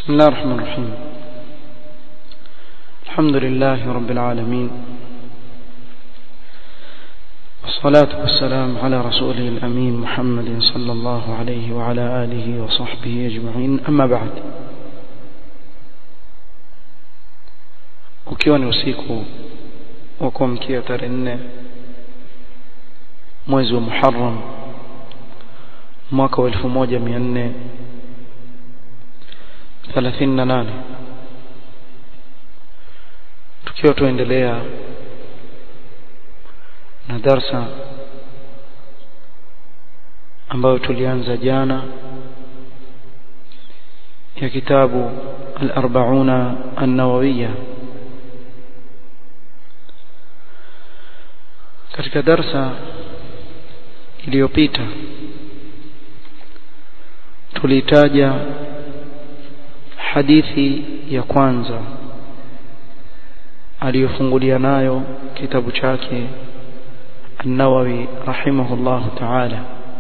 بسم الله الرحمن الرحيم الحمد لله رب العالمين والصلاة والسلام على رسوله الأمين محمد صلى الله عليه وعلى آله وصحبه أجمعين أما بعد ukiwa ni usiku wa kuamkia tarehe nne mwezi wa Muharram mwaka wa 1438 tukiwa tuendelea na darsa ambayo tulianza jana ya kitabu al-arba'una an-nawawiyya katika darsa iliyopita tulitaja hadithi ya kwanza aliyofungulia nayo kitabu chake النووي رحمه الله تعالى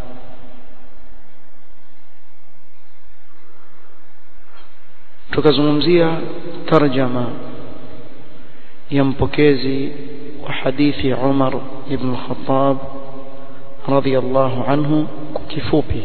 tukazungumzia tarjama ya mpokezi wa hadithi Umar ibn Khattab radhiyallahu anhu kwa kifupi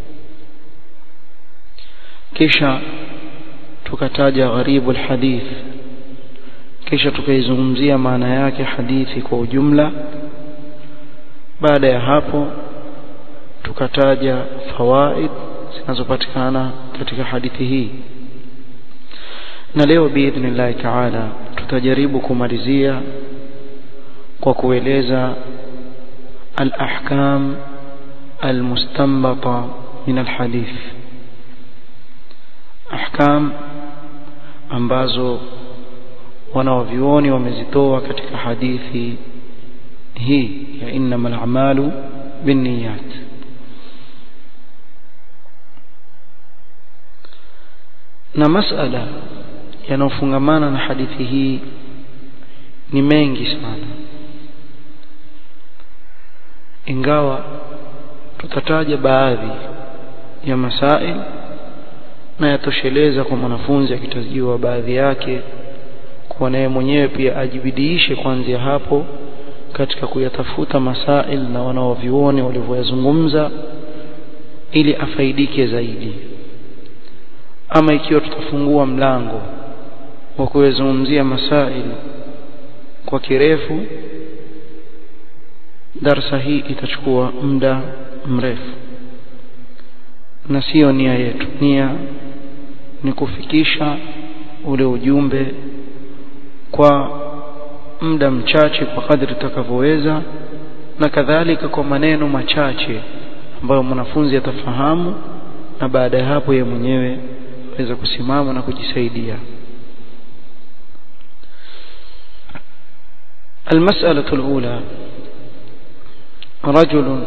kisha tukataja gharibu alhadith kisha tukaizungumzia maana yake hadithi kwa ujumla baada ya hapo tukataja fawaid zinazopatikana katika hadithi hii na leo biidhnillahi taala tutajaribu kumalizia kwa kueleza al-ahkam al-mustanbata min al-hadith ahkam ambazo wanaovioni wamezitoa katika hadithi hii ya innamal a'malu binniyat na masala yanayofungamana na hadithi hii ni mengi sana ingawa tutataja baadhi ya masail na yatosheleza kwa mwanafunzi akitajiwa baadhi yake kwa naye mwenyewe pia ajibidiishe kuanzia hapo katika kuyatafuta masail na wanaovioni walivyoyazungumza ili afaidike zaidi ama ikiwa tutafungua mlango wa kuyazungumzia masail kwa kirefu darsa hii itachukua muda mrefu na sio nia yetu nia ni kufikisha ule ujumbe kwa muda mchache kwa kadri tutakavyoweza na kadhalika kwa maneno machache ambayo mwanafunzi atafahamu na baada ya hapo yeye mwenyewe aweza kusimama na kujisaidia المسألة الأولى رجل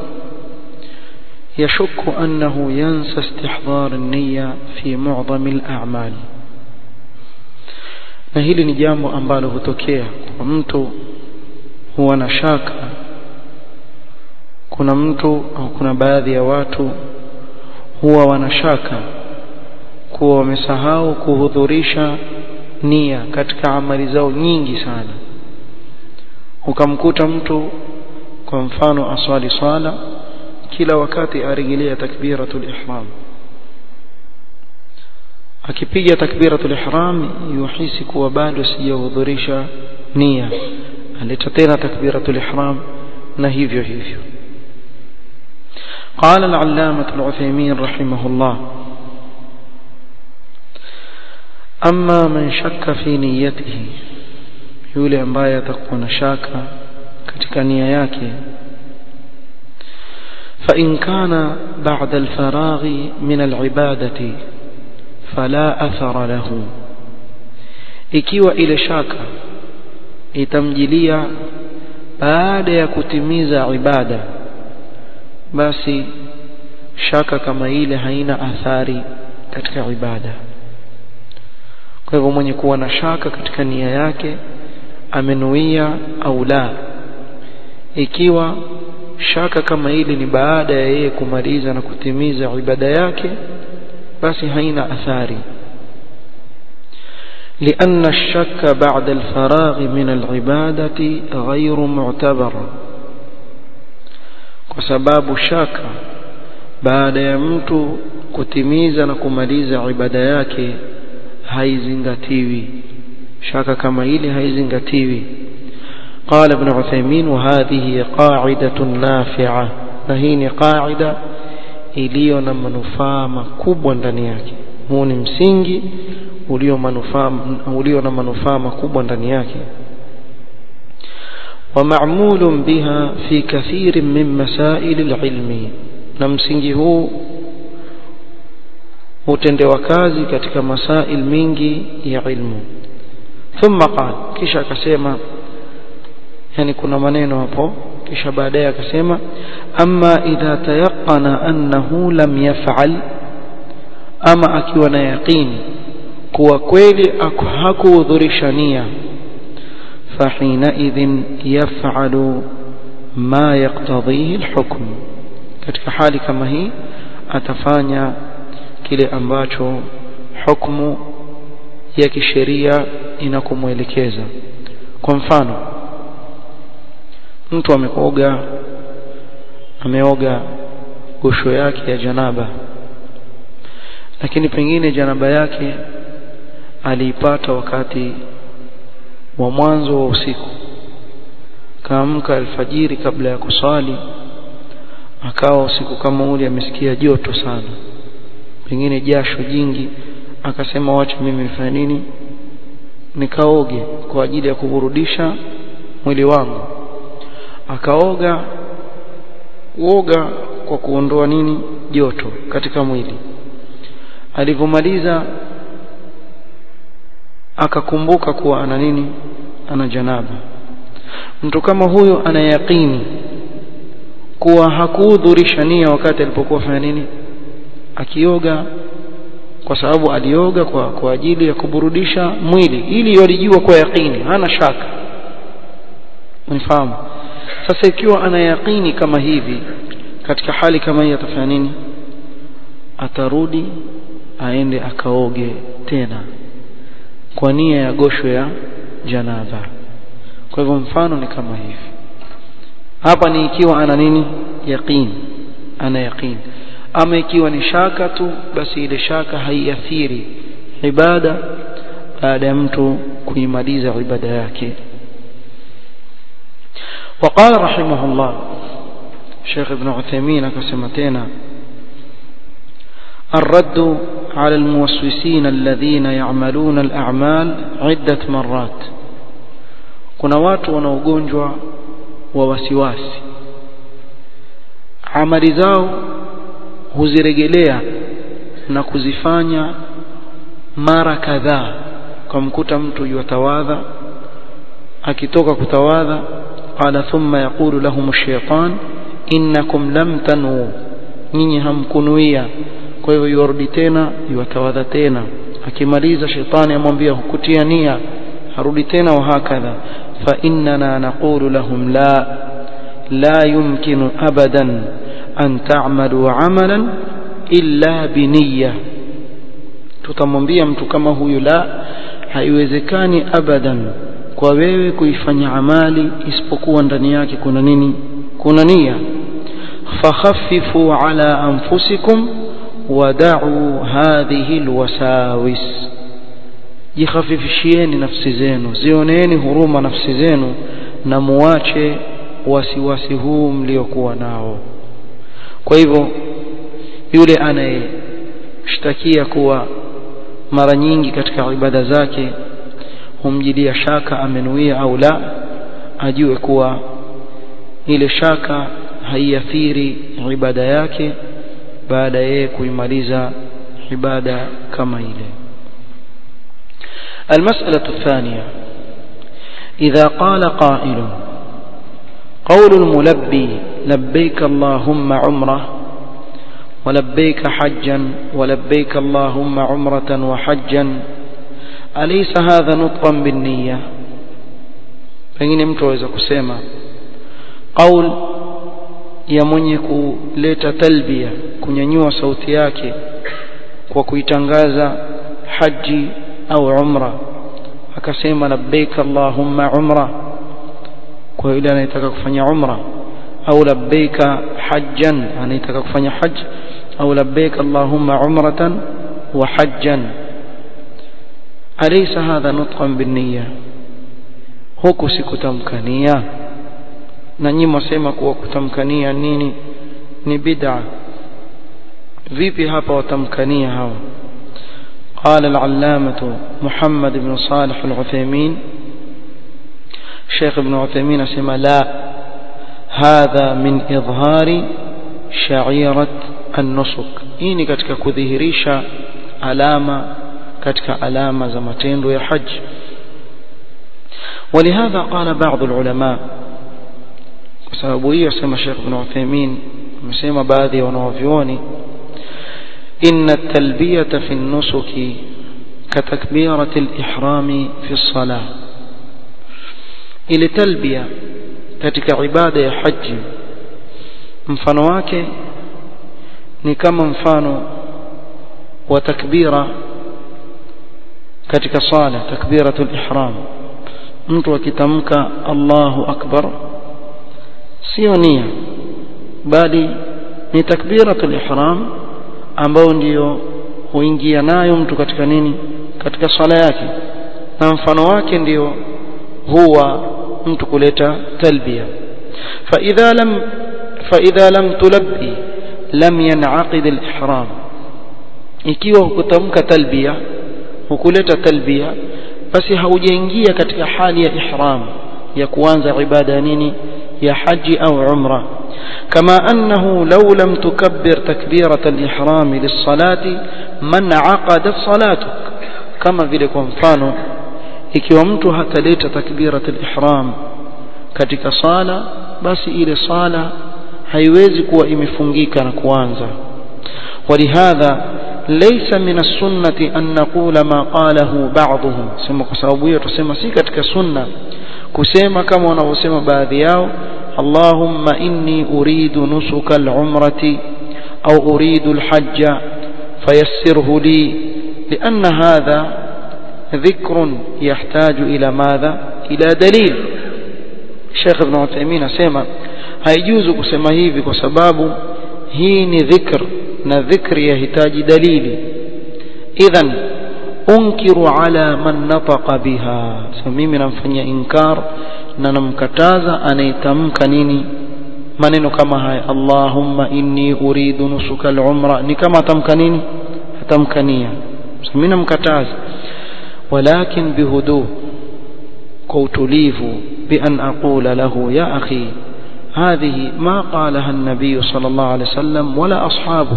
يشك أنه ينسى استحضار النية في معظم الأعمال na hili ni jambo ambalo hutokea kwa mtu huwa na shaka kuna mtu au kuna baadhi ya watu huwa wanashaka kuwa wamesahau kuhudhurisha nia katika amali zao nyingi sana ukamkuta mtu kwa mfano aswali swala kila wakati arejelea takbiratul ihram akipiga takbiratul ihram yuhisi kuwa bado sijahudhurisha nia aleta tena takbiratul ihram na hivyo hivyo قال العلامة العثيمين رحمه الله أما من شك في نيته yule ambaye atakuwa na shaka katika nia yake فإن كان بعد الفراغ من العبادة فلا أثر له ikiwa ile shaka itamjilia baada ya kutimiza ibada basi shaka kama ile haina athari katika ibada kwa hivyo mwenye kuwa na shaka katika nia yake amenuia au la ikiwa shaka kama ile ni baada ya yeye kumaliza na kutimiza ibada yake basi haina athari لأن الشك بعد الفراغ من العبادة غير معتبر وسباب شك بعد يمت kutimiza na kumaliza ibada yake haizingatiwi shaka kama ile haizingatiwi قال ابن عثيمين وهذه قاعدة نافعة نهيني قاعدة iliyo na manufaa makubwa ndani yake huu ni msingi ulio manufaa ulio na manufaa makubwa ndani yake ومعمول بها في كثير من مسائل العلم na msingi huu hutendewa kazi katika masail mingi ya ilmu thumma qala kisha akasema yani kuna maneno hapo kisha baadaye akasema amma idha tayaqqana annahu lam yaf'al ama akiwa na yaqini kuwa kweli hakuhudhurisha nia fahina idhin yaf'alu ma yaqtadhihi alhukm katika hali kama hii atafanya kile ambacho hukumu ya kisheria inakumwelekeza kwa mfano mtu ameoga ameoga gosho yake ya janaba lakini pengine janaba yake aliipata wakati wa mwanzo wa usiku kaamka alfajiri kabla ya kuswali akawa usiku kama ule amesikia joto sana pengine jasho jingi akasema wacha mimi nifanye nini nikaoge kwa ajili ya kuburudisha mwili wangu akaoga uoga kwa kuondoa nini joto katika mwili alivyomaliza akakumbuka kuwa ana nini ana janaba mtu kama huyo ana yaqini kuwa hakuhudhurisha nia wakati alipokuwa fanya nini akioga kwa sababu alioga kwa, kwa ajili ya kuburudisha mwili ili walijua kwa yaqini hana shaka unifahamu sasa ikiwa ana yaqini kama hivi katika hali kama hii atafanya nini atarudi aende akaoge tena kwa nia ya gosho ya janaba kwa hivyo mfano ni kama hivi hapa ni ikiwa ana nini yaqini ana yaqini ama ikiwa ni shaka tu basi ile shaka haiathiri ibada baada ya mtu kuimaliza ibada yake وقال رحمه الله شيخ ابن عثيمين كسمتين الرد على الموسوسين الذين يعملون الأعمال عدة مرات kuna watu wana ugonjwa wa wasiwasi amali zao huziregelea na kuzifanya mara kadhaa kumkuta mtu yatawadha akitoka kutawadha qala thumma yaqulu lahum ash-shaytan innakum lam tanu nyinyi hamkunuia kwa hivyo yorudi tena yatawadha tena akimaliza shetani amwambia hukutia nia harudi tena wa hakadha fa innana naqulu lahum la la yumkinu abadan an ta'malu 'amalan illa biniyya tutamwambia mtu kama huyu la haiwezekani abadan kwa wewe kuifanya amali isipokuwa ndani yake kuna nini kuna nia fakhaffifu ala anfusikum wada'u hadhihi alwasawis jikhafifishieni nafsi zenu zioneeni huruma nafsi zenu na muache wasiwasi huu mliokuwa nao kwa hivyo yule anayeshtakia kuwa mara nyingi katika ibada zake humjilia shaka amenuia au la ajue kuwa ile shaka haiathiri ibada yake baada yeye kuimaliza ibada kama ile المسألة الثانية إذا قال قائل قول الملبي لبيك اللهم عمره ولبيك حجا ولبيك اللهم عمرة وحجا أليس هذا نطقا بالنية pengine mtu aweza kusema qaul ya mwenye kuleta talbia kunyanyua sauti yake kwa kuitangaza haji au umra akasema labbaik allahumma umra kwa yule anayetaka kufanya umra au labbaika hajjan anayetaka kufanya hajj au labbaik allahumma umratan wa hajjan alaysa hadha nutqan binniya huku sikutamkania na nyinyi mwasema kuwa kutamkania nini ni bid'a vipi hapa watamkania hawa قال العلامة محمد بن صالح العثيمين شيخ ابن عثيمين سمى لا هذا من إظهار شعيرة النسك إني كتك كذهريشا علامة كتك علامة زمتين يا حج ولهذا قال بعض العلماء وسببه يسمى الشيخ ابن عثيمين مسمى بعضي ونوفيوني إن التلبية في النسك كتكبيرة الإحرام في الصلاة إلى تلبية katika ibada ya haji mfano wake ni kama mfano wa takbira katika sala takbiratul ihram mtu akitamka Allahu akbar sio nia bali ni takbiratul ihram ambao ndiyo huingia nayo mtu katika nini katika swala yake na mfano wake ndiyo huwa mtu kuleta talbia فإذا لم فإذا لم تلبي لم ينعقد الإحرام ikiwa hukutamka talbia hukuleta talbia basi haujaingia katika hali ya ihram ya kuanza ibada ya nini ya haji au umra كما أنه لو لم تكبر تكبيرة الإحرام للصلاة من عقدت صلاتك كما vile kwa mfano ikiwa mtu hataleta takbiratul ihram katika sala basi ile sala haiwezi kuwa imefungika na kuanza ولهذا ليس من السنة أن نقول ما قاله بعضهم سما kwa sababu hiyo tusema si katika sunna kusema kama wanavyosema baadhi yao اللهم إني أريد نسك العمرة أو أريد الحج فيسره لي لأن هذا ذكر يحتاج إلى ماذا إلى دليل الشيخ ابن عثيمين سيما haijuzu kusema hivi kwa sababu hii ni dhikr na dhikri yahitaji dalili idhan unkiru ala man nataqa biha so mimi namfanyia inkar na namkataza anayetamka nini maneno kama haya Allahumma inni uridu nusuka al-umra ni kama atamka nini atamkania so mimi namkataza walakin bihudu kwa utulivu بأن أقول له يا أخي هذه ما قالها النبي صلى الله عليه وسلم ولا أصحابه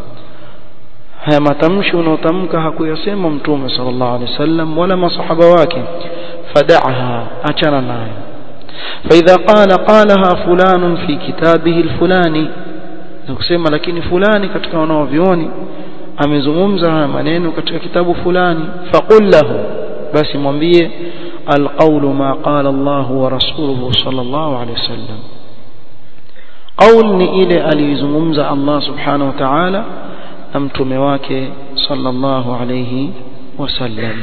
haya matamshi unaotamka hakuyasema mtume sallallahu alaihi wasallam wala masahaba wake fad'aha achana nayo فإذا قال قالها فلان في كتابه الفلاني nakusema lakini fulani katika wanaovioni amezungumza haya maneno katika kitabu fulani faqul lahu basi mwambie القول ما قال الله ورسوله صلى الله عليه وسلم قول ni ile alizungumza Allah subhanahu wa ta'ala na mtume wake sallallahu alayhi wasallam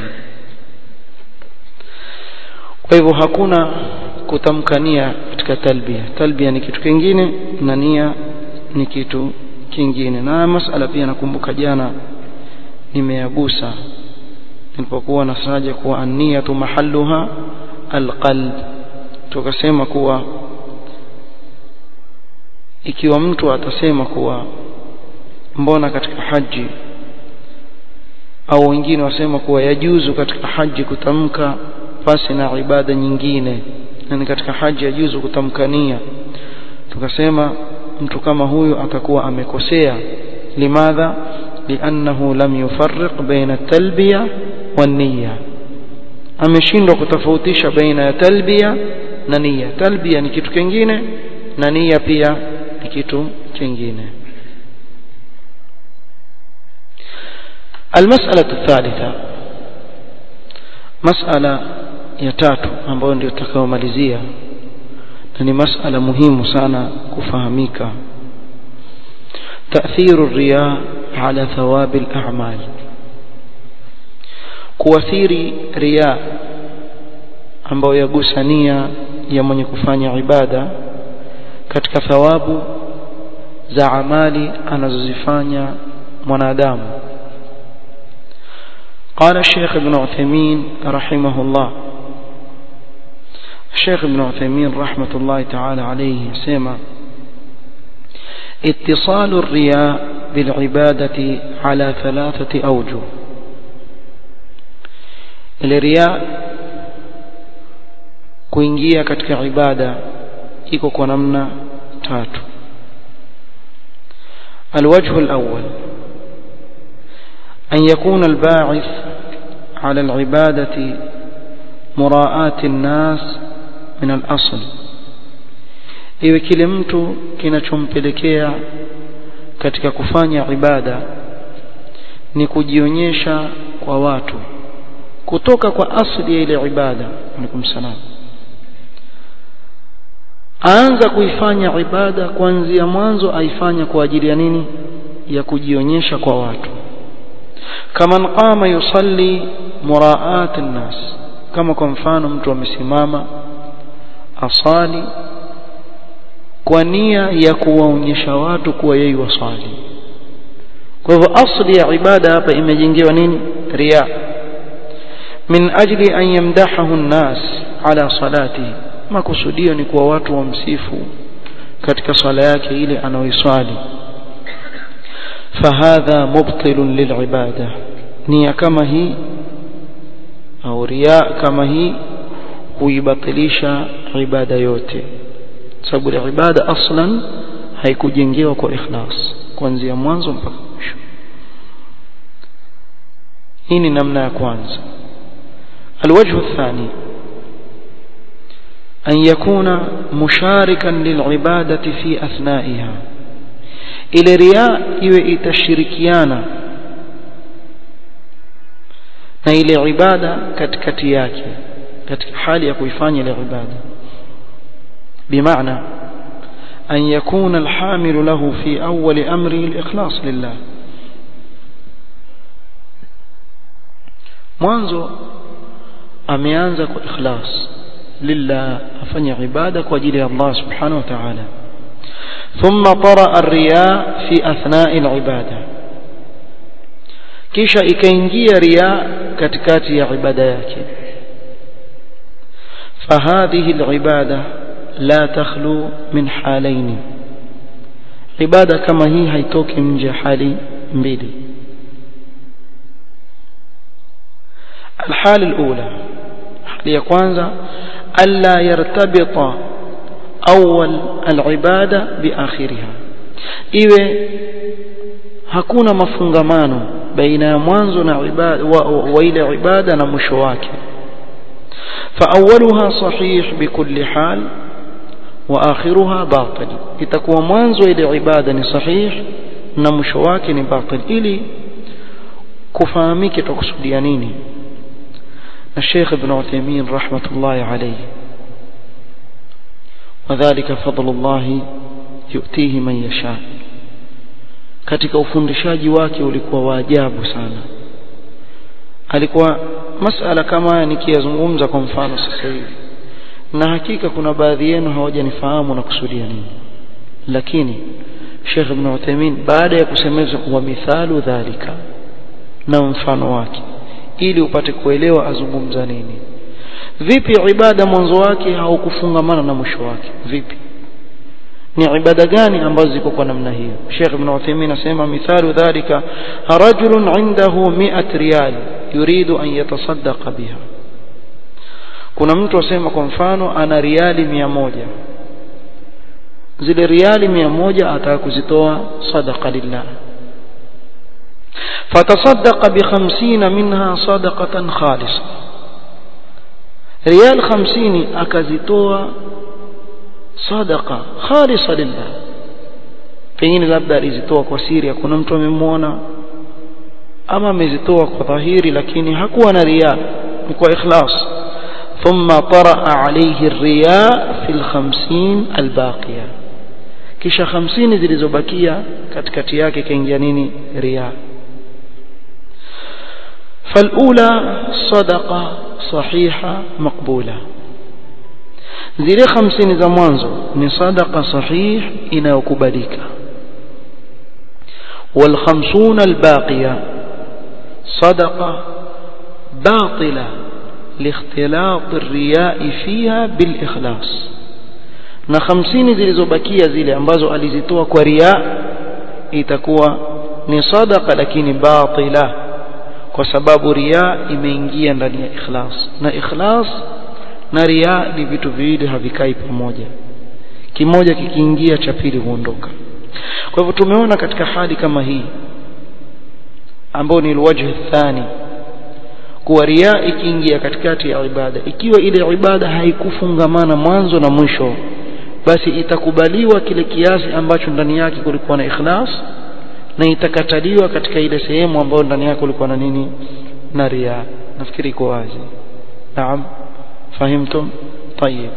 kwa hivyo hakuna kutamkania katika talbia talbia ni kitu kingine na nia ni kitu kingine na masala pia nakumbuka jana nimeyagusa nilipokuwa nasaja kuwa an-niyatu mahalluha alqalb tukasema kuwa ikiwa mtu atasema kuwa mbona katika haji au wengine wasema kuwa yajuzu katika haji kutamka pasi na ibada nyingine na katika haji yajuzu kutamkania tukasema mtu kama huyu atakuwa amekosea limadha liannahu lam yufarriq baina talbiya wan-niyya ameshindwa kutofautisha baina ya talbiya na nia talbiya ni kitu kingine na nia pia ni kitu kingine المسألة الثالثة مسألة يتاتو ambayo ndio tutakayomalizia na ni masala muhimu sana kufahamika تأثير الرياء على ثواب الأعمال kuathiri riya ambayo yagusania ya mwenye kufanya ibada katika thawabu za amali anazozifanya mwanadamu قال الشيخ ابن عثيمين رحمه الله الشيخ ابن عثيمين رحمة الله تعالى عليه سيما اتصال الرياء بالعبادة على ثلاثة أوجه الرياء kuingia katika ibada iko kwa namna tatu الوجه الأول أن يكون الباعث على العبادة مراءاة الناس من الأصل iwe kile mtu kinachompelekea katika kufanya ibada ni kujionyesha kwa watu kutoka kwa asli ya ile ibada alaikum salam aanza kuifanya ibada kuanzia mwanzo aifanya kwa ajili ya nini ya kujionyesha kwa watu kama qama yusalli muraat an-nas kama kwa mfano mtu amesimama asali kwa nia ya kuwaonyesha watu kuwa yeye wasali kwa hivyo asli ya ibada hapa imejengewa nini riya min ajli an yamdahahu an-nas ala salatihi makusudio ni kuwa watu wamsifu katika swala yake ile anaoiswali fahadha mubtilun lilibada nia kama hii au riya kama hii huibatilisha ibada yote sababu ibada aslan haikujengewa kwa ikhlas kuanzia mwanzo mpaka mwisho hii ni namna ya kwanza الوجه الثاني أن يكون مشاركا للعبادة في أثنائها إلى رياء إيوه تشركيانا na ile ibada katikati yake katika hali ya kuifanya ile ibada bimaana an yakuna alhamil lahu fi awwal amri alikhlas lillah mwanzo ameanza kwa ikhlas lillah afanya ibada kwa ajili ya Allah subhanahu wa ta'ala thumma tara ar-riya fi athna'i al-ibada kisha ikaingia riya katikati ya ibada yake فهذه العبادة لا تخلو من حالين عبادة كما هي هيتوك من حالي mbili الحال الأولى hali ya kwanza alla yartabita awwal alibada biakhiriha iwe hakuna mafungamano baina ya mwanzo na ibada wa, wa ile ibada na mwisho wake فأولها صحيح بكل حال وآخرها باطل itakuwa mwanzo ile ibada ni sahih na mwisho wake ni batil ili kufahamike tukusudia nini الشيخ ابن عثيمين رحمة الله عليه وذلك فضل الله يؤتيه من يشاء katika ufundishaji wake ulikuwa wa ajabu sana alikuwa masala kama haya nikiyazungumza kwa mfano sasa hivi na hakika kuna baadhi yenu hawajanifahamu na kusudia nini lakini Sheikh Ibn Uthaymeen baada ya kusemeza wa mithalu dhalika na mfano wake ili upate kuelewa azungumza nini vipi ibada mwanzo wake haukufungamana na mwisho wake vipi ni ibada gani ambazo ziko kwa namna hiyo Sheikh Ibn Uthaymeen anasema mithalu dhalika rajulun indahu 100 riyal yuridu an yatasaddaqa biha kuna mtu asema kwa mfano ana riali mia moja zile riali mia moja ataka kuzitoa sadaqa lillah فتصدق بخمسين منها صدقة خالصة ريال خمسين أكزتوا صدقة خالصة لله pengine labda alizitoa kwa siri hakuna mtu amemwona ama amezitoa kwa dhahiri lakini hakuwa na riya ni kwa ikhlas thumma taraa alayhi riya fi al-50 al-baqiya kisha 50 zilizobakia katikati yake kaingia nini riya فالأولى صدقة صحيحة مقبولة zile hamsini za mwanzo ni sadaqa sahih inayokubalika والخمسون الباقية صدقة باطلة لاختلاط الرياء فيها بالإخلاص na hamsini zilizobakia zile ambazo alizitoa kwa ria itakuwa ni sadaqa lakini batila kwa sababu ria imeingia ndani ya ikhlas na ikhlas na ria ni vitu viwili havikai pamoja kimoja kikiingia cha pili huondoka kwa hivyo tumeona katika hali kama hii ambayo ni alwajh thani kuwa ria ikiingia katikati ya ibada ikiwa ile ibada haikufungamana mwanzo na mwisho basi itakubaliwa kile kiasi ambacho ndani yake kulikuwa na ikhlas na itakataliwa katika ile sehemu ambayo ndani yake kulikuwa na nini na ria nafikiri iko wazi naam fahimtum طيب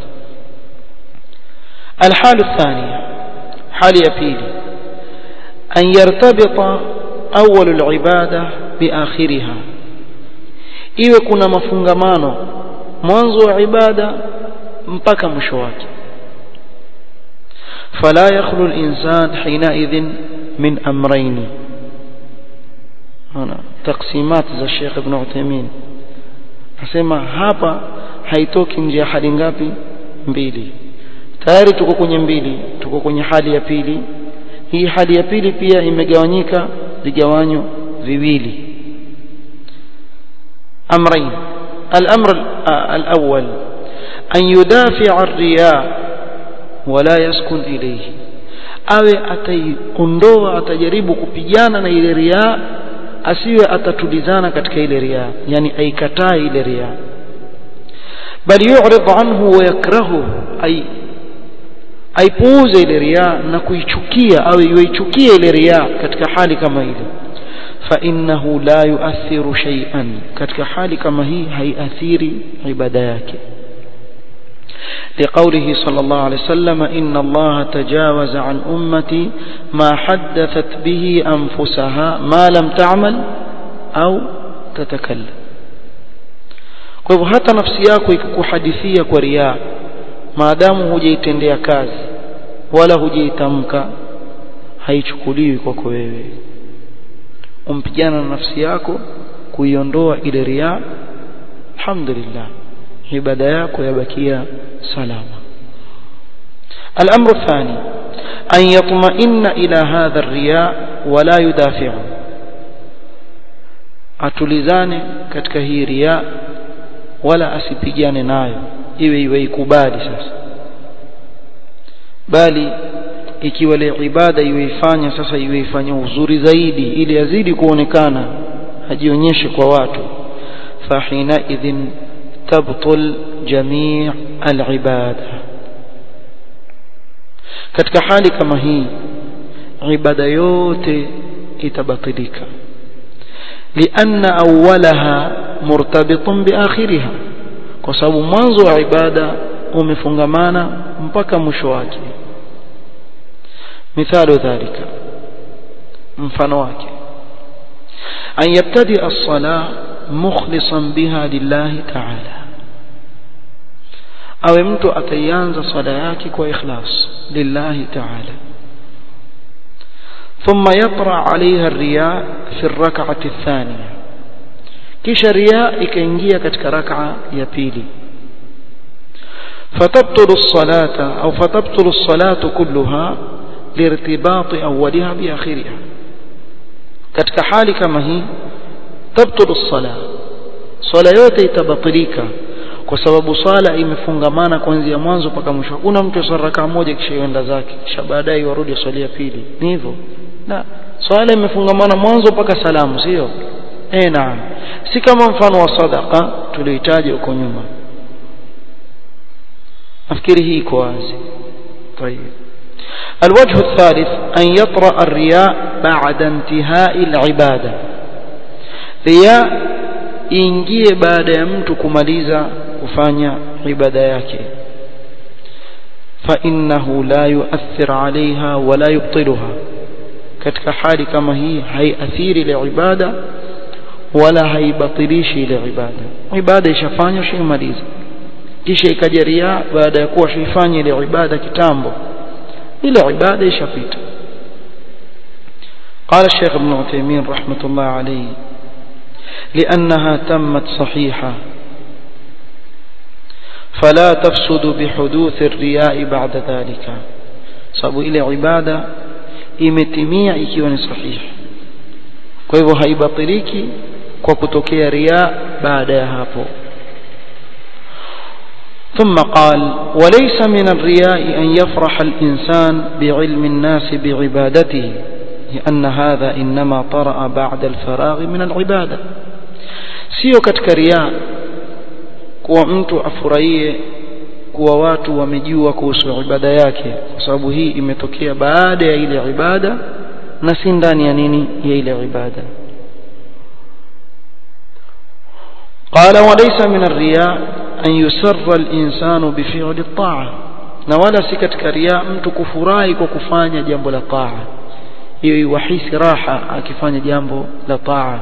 الحال الثانية حال يبيلي أن يرتبط أول العبادة بآخرها iwe kuna mafungamano mwanzo wa ibada mpaka mwisho wake فلا يخلو الإنسان حينئذ من أمرين هنا تقسيمات za Sheikh Ibn Uthaymeen asema hapa haitoki nje ya hali ngapi mbili tayari tuko kwenye mbili tuko kwenye hali ya pili hii hali ya pili pia imegawanyika vigawanyo viwili أمرين الأمر الأول أن يدافع الرياء ولا يسكن إليه awe ataiondoa atajaribu kupigana na ile riaa asiwe atatulizana katika ile riaa yani aikataa ile riaa bali yu'rid anhu wa yakrahu ay aipuuze ile riaa na kuichukia au iichukie ile riaa katika hali kama ile فإنه لا يؤثر شيئا katika hali kama hii haiathiri ibada yake لقوله صلى الله عليه وسلم إن الله تجاوز عن أمتي ما حدثت به أنفسها ما لم تعمل أو تتكلم kwa hivyo hata nafsi yako ikikuhadithia kwa riaa maadamu hujaitendea kazi wala hujaitamka haichukuliwi kwako wewe umpigana na nafsi yako kuiondoa ile riaa alhamdulillah ibada yako yabakia salama الأمر الثاني أن يطمئن إلى هذا الرياء ولا يدافعه atulizane katika hii ria wala asipigane nayo iwe iwe ikubali sasa bali ikiwa ile ibada iweifanya sasa iweifanya uzuri zaidi ili yazidi kuonekana ajionyeshe kwa watu fahina idhin tabtul jamii alibada katika hali kama hii ibada yote itabatilika لأن أولها مرتبط بآخرها kwa sababu mwanzo wa ibada umefungamana mpaka mwisho wake مثال ذلك mfano wake أن يبتدئ الصلاة مخلصا بها لله تعالى awe mtu ataianza swala yake kwa ikhlas lillahi ta'ala ثم يطرأ عليها الرياء في الركعة الثانية kisha riya ikaingia katika rak'a ya pili fatabtulu as-salata au fatabtulu as-salatu kulluha lirtibati awwaliha bi akhiriha katika hali kama hii tabtulu as-sala swala yote itabatilika kwa sababu swala imefungamana kuanzia mwanzo mpaka mwisho kuna mtu swala rakaa moja kisha yenda zake kisha baadaye warudi swali ya pili ni hivyo na swala imefungamana mwanzo mpaka salamu sio eh naam si kama mfano wa sadaqa tuliohitaji huko nyuma nafikiri hii iko wazi طيب الوجه الثالث أن يطرأ الرياء بعد انتهاء العبادة رياء ingie baada ya mtu kumaliza kufanya ibada yake فإنه لا يؤثر عليها ولا يبطلها katika hali kama hii haiathiri ile ibada wala haibatilishi ile ibada ibada ishafanywa shamaliza kisha ikaja riaa baada ya kuwa shaifanya ile ibada kitambo ile ibada ishapita قال الشيخ ابن عثيمين رحمة الله عليه لأنها تمت صحيحة فلا تفسد بحدوث الرياء بعد ذلك sababu ile ibada imetimia ikiwa ni sahihi kwa hivyo haibatiliki kwa kutokea riya baada ya hapo ثم قال وليس من الرياء أن يفرح الإنسان بعلم الناس بعبادته لأن هذا إنما طرأ بعد الفراغ من العبادة sio katika riaa kuwa mtu afurahie kuwa watu wamejua kuhusu ibada yake kwa sababu hii imetokea baada ya ile ibada na si ndani ya nini ya ile ibada قال وليس من الرياء أن يسر الإنسان بفعل الطاعة na wala si katika riaa mtu kufurahi kwa kufanya jambo la taa hiyo iwahisi raha akifanya jambo la taa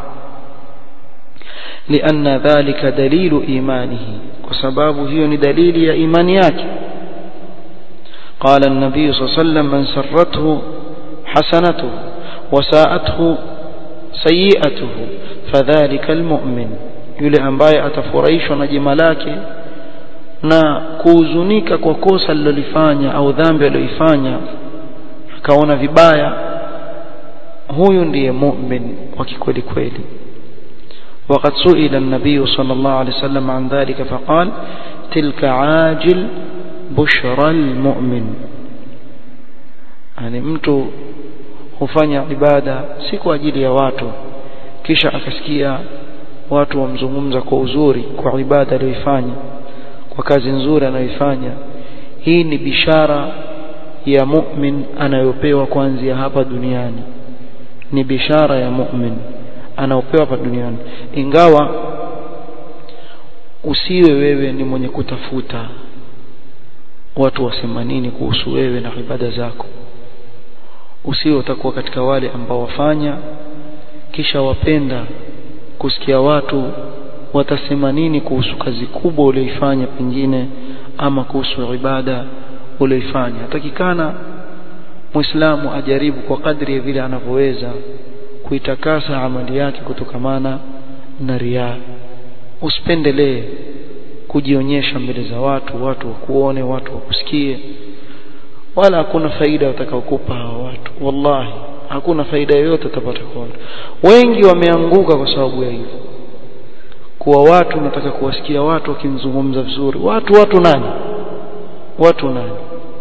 لأن ذلك دليل إيمانه وسباب هي دليل يا إيمانيات قال النبي صلى الله عليه وسلم من سرته حسنته وساءته سيئته فذلك المؤمن yule ambaye atafurahishwa na jema lake na kuhuzunika kwa kosa alilolifanya au dhambi aliyoifanya akaona vibaya huyu ndiye mu'min wa kikweli kweli وقد سئل النبي صلى الله عليه وسلم عن ذلك فقال تلك عاجل بشرى المؤمن يعني mtu hufanya ibada si kwa ajili ya watu kisha akasikia watu wamzungumza kwa uzuri kwa ibada aliyoifanya kwa kazi nzuri anayoifanya hii ni bishara ya mu'min anayopewa kuanzia hapa duniani ni bishara ya mu'min anaopewa hapa duniani ingawa usiwe wewe ni mwenye kutafuta watu wasema nini kuhusu wewe na ibada zako usiwe utakuwa katika wale ambao wafanya kisha wapenda kusikia watu watasema nini kuhusu kazi kubwa ulioifanya pengine ama kuhusu ibada ulioifanya takikana muislamu ajaribu kwa kadri ya vile anavyoweza kuitakasa amali yake kutokamana na riaa usipendelee kujionyesha mbele za watu watu wakuone watu wakusikie wala hakuna faida watakaokupa hawa watu wallahi hakuna faida yoyote utapata kwa watu wengi wameanguka kwa sababu ya hivyo kuwa watu nataka kuwasikia watu wakimzungumza vizuri watu watu nani watu nani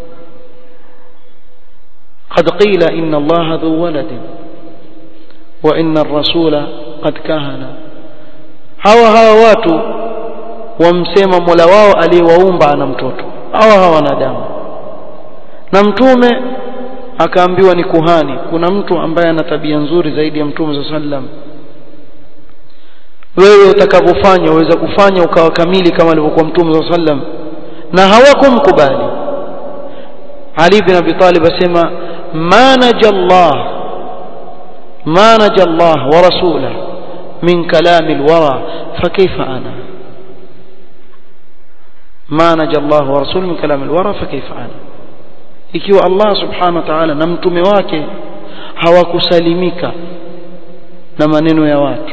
قد قيل إن الله ذو ولد وإن الرسول قد كهنا hawa hawa watu wamsema Mola wao aliyewaumba ana mtoto hawa hawa wanadamu na mtume akaambiwa ni kuhani kuna mtu ambaye ana tabia nzuri zaidi ya mtume sallam wewe utakavyofanya uweza kufanya ukawa kamili kama alivyokuwa mtume sallam na hawakumkubali Ali bin Abi Talib asema ma najallah ما نجى الله ورسوله من كلام الورى فكيف أنا ما نجى الله ورسوله من كلام الورى فكيف أنا ikiwa Allah subhanahu wa ta'ala na mtume wake hawakusalimika na maneno ya watu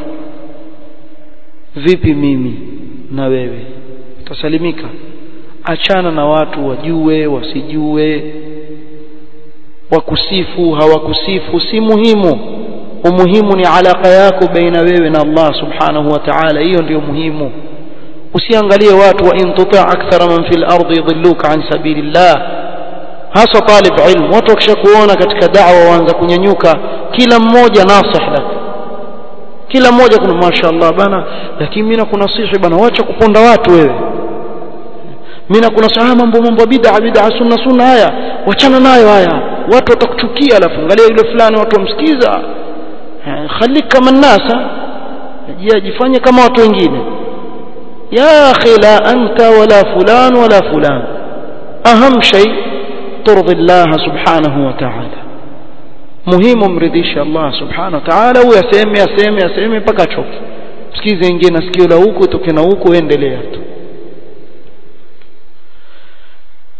vipi mimi na wewe utasalimika achana na watu wajue wasijue wakusifu hawakusifu si muhimu umuhimu ni alaka yako baina wewe na Allah subhanahu wa ta'ala hiyo ndio muhimu usiangalie watu wa in tuta akthara man fil ardi yudilluka an sabilillah hasa talib ilm watu wakishakuona katika da'wa waanza kunyanyuka kila mmoja nasih lak kila mmoja kuna mashaallah bana lakini mimi nakunasihi bana wacha kuponda watu wewe mimi nakunasihi mambo mambo bid'a bid'a sunna sunna haya wachana nayo haya watu watakuchukia alafu angalia yule fulani watu wamsikiza khalik kama nasa jifanye kama watu wengine ya akhi la anta wala fulan wala fulan aham shay turdi Allah subhanahu wa ta'ala muhimu mridhisha Allah subhanahu wa ta'ala huyo aseme aseme aseme mpaka achoke sikize ingine na sikio la huku toke na huku endelea tu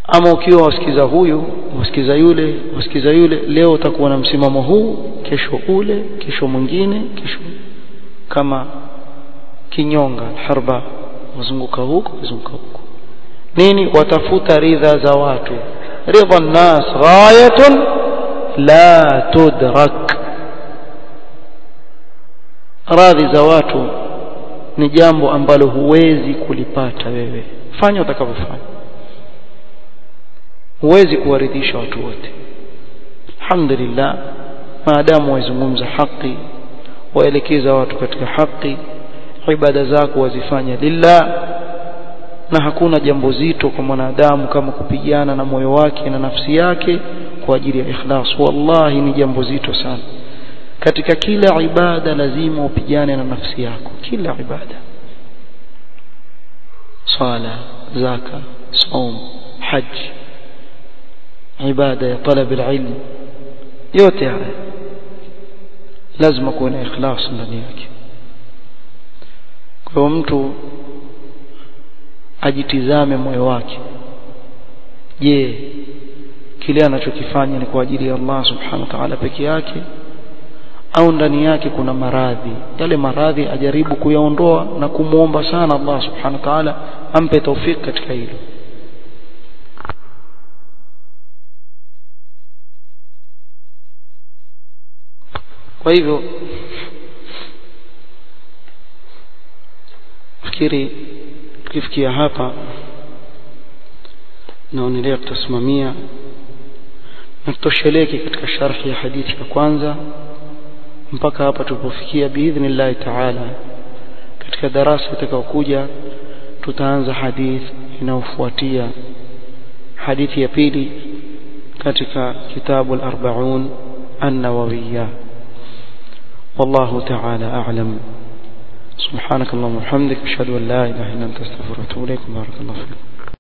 ama ukiwa wasikiza huyu wasikiza yule wasikiza yule leo utakuwa na msimamo huu kesho ule kesho mwingine kesho kama kinyonga harba wazunguka huko wazunguka huko nini watafuta ridha za watu ridha nas ghayatun la tudrak radhi za watu ni jambo ambalo huwezi kulipata wewe fanya utakavyofanya huwezi kuwaridhisha watu wote alhamdulillah maadamu waizungumza haki waelekeza watu katika haki ibada zako wazifanya lillah na hakuna jambo zito kwa mwanadamu kama kupigana na moyo wake na nafsi yake kwa ajili ya ikhlas wallahi ni jambo zito sana katika kila ibada lazima upigane na nafsi yako kila ibada sala zaka saum haji ibada ya talab alilm yote haya lazima kuwe na ikhlas ndani yake kwa mtu ajitizame moyo wake je kile anachokifanya ni kwa ajili ya Allah subhanahu wa ta'ala peke yake au ndani yake kuna maradhi yale maradhi ajaribu kuyaondoa na kumuomba sana Allah subhanahu wa ta'ala ampe taufik katika hilo kwa hivyo fikiri tukifikia hapa naonelea tutasimamia na tutosheleke katika sharhi ya hadithi ya kwanza mpaka hapa tulipofikia biidhnillahi taala katika darasa itakayokuja tutaanza hadithi inayofuatia hadithi ya pili katika kitabu al-arba'un an-nawawiyya والله تعالى أعلم سبحانك اللهم وبحمدك أشهد أن لا إله إلا أنت أستغفرك وأتوب إليك بارك الله فيكم